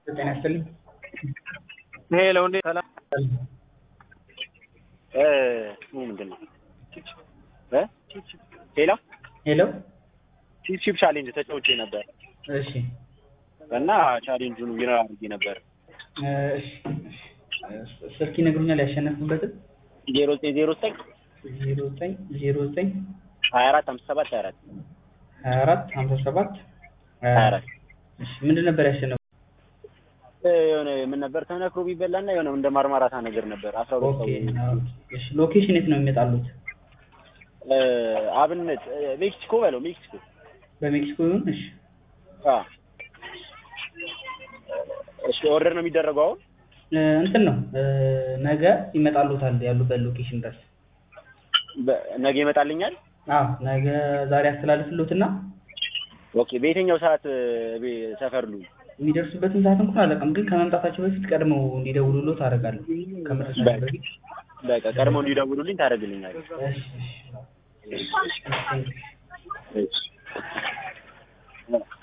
ጤና ይስጥልኝ። ሄሎ እንዴት ሰላም እ ስሙ ምንድን ነው እ ሄሎ ሄሎ ቺፕ ቺፕ ቻሌንጅ ተጫውቼ ነበር እሺ እና ቻሌንጁን ዊነር አድርጌ ነበር እ እሺ እሺ ስልክ ይነግሩኛል ያሸነፉበትን ዜሮ ዘጠኝ ዜሮ ዘጠኝ ዜሮ ዘጠኝ ዜሮ ዘጠኝ ሀያ አራት አምስት ሰባት ሀያ አራት ሀያ አራት ሀምሳ ሰባት ሀያ አራት እሺ ምንድን ነበር ያሸነፉ? እ የሆነ ምን ነበር ተነክሮ ቢበላና የሆነ እንደ ማርማራታ ነገር ነበር አስራ ሁለት ኦኬ ሰው እሺ ሎኬሽን የት ነው የሚመጣሉት? እ አብነት እ ሜክሲኮ በለው ሜክሲኮ በሜክሲኮ ይሁን እሺ አ እሺ ኦርደር ነው የሚደረገው አሁን እ እንትን ነው እ ነገ ይመጣሉታል ያሉበት ሎኬሽን ድረስ በ- ነገ ይመጣልኛል አዎ ነገ ዛሬ አስተላልፍሎትና ኦኬ በየትኛው ሰዓት እ ቤ- ሰፈር ሉ የሚደርሱበትን ሰዓት እንኳን አላውቅም፣ ግን ከመምጣታቸው በፊት ቀድመው እንዲደውሉሎት አደርጋለሁ። ከመድረሳቸው በፊት በቃ ቀድመው እንዲደውሉልኝ ታደርግልኛለህ እሺ እሺ እሺ